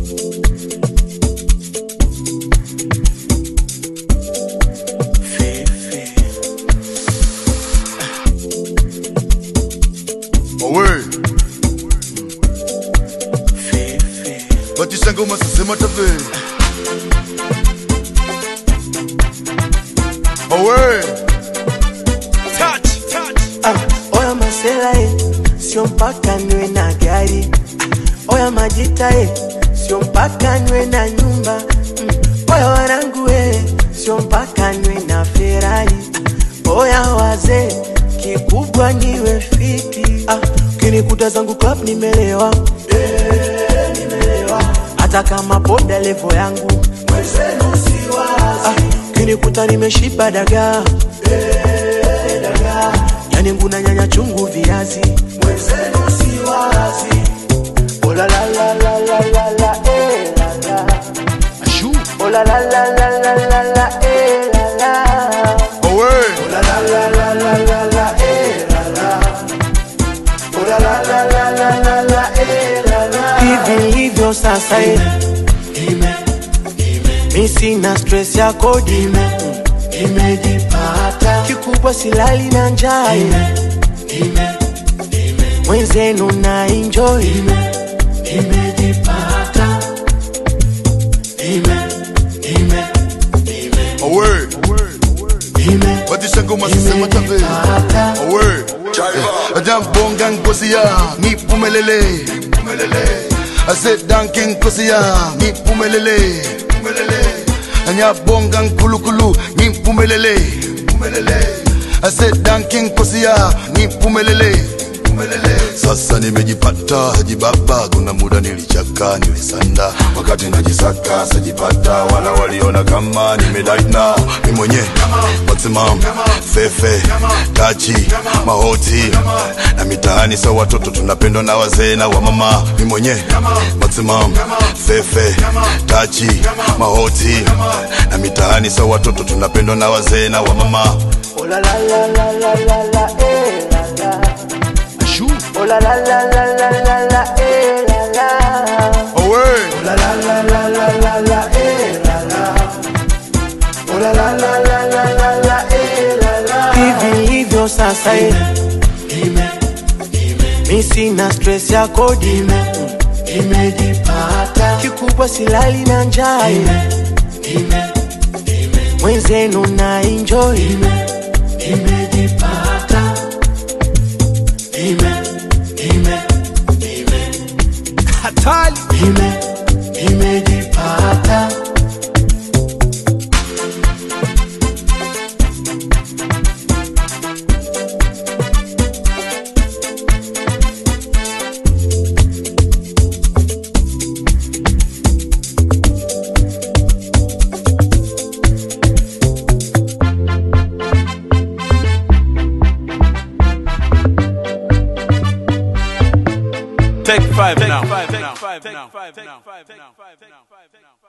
Owe. Batisa ngoma sasema tabe. Owe. Ah, oya masela e, sio mpaka niwe na gari. Ah, oya majita e, sio mpaka niwe na nyumba. Mm, oya wanangu e, sio mpaka niwe na Ferrari. Ah, oya wazee, kikubwa niwe fiti. Ah, kinikuta zangu club nimelewa. Eh, nimelewa. Hata kama boda levo yangu mwenzenu siwazi. Ah, kinikuta nimeshiba dagaa yani nguna nyanya chungu viazi mwenzenu si wazi Oh la la la la la la la eh la la Ashu. Oh la la la la la la la eh la la Owe. Oh la la la la la la la eh la la Oh la la la la la la la eh la la Hivi hivyo sasa eh mi sina stress ya kodi imejipata kikubwa silali na njaa mwenzenu na enjoy imejipata Owe. Batisa ngoma sasema tabe. Owe. Ajambonga ngozi ya nipumelele. Ase danke ngozi ya nipumelele. Anyabonga nkulukulu nipumelele. Ase danke ngozi ya nipumelele. Sasa nimejipata jibaba, kuna muda nilichaka nilisanda, wakati najisaka sajipata, wala waliona kama nimedaina mi mwenye maximum fefe tachi mahoti na mitaani sa watoto tunapendwa na wazee na wamama, mi mwenye maximum fefe tachi mahoti na mitaani sa watoto tunapendwa na wazee na wamama. Oh la la la la la la la eh la la Ashu. Oh la la la la la la la eh la la Owe. Oh la la la la la la la eh la la Oh la la la la la la la eh la la Hivi hivyo sasa eh Mi sina stress ya kodi imejipata kikubwa silali na njaa mwenzenu na enjoy imejipata ime ime hatari ime imejipata take five now take five now take five now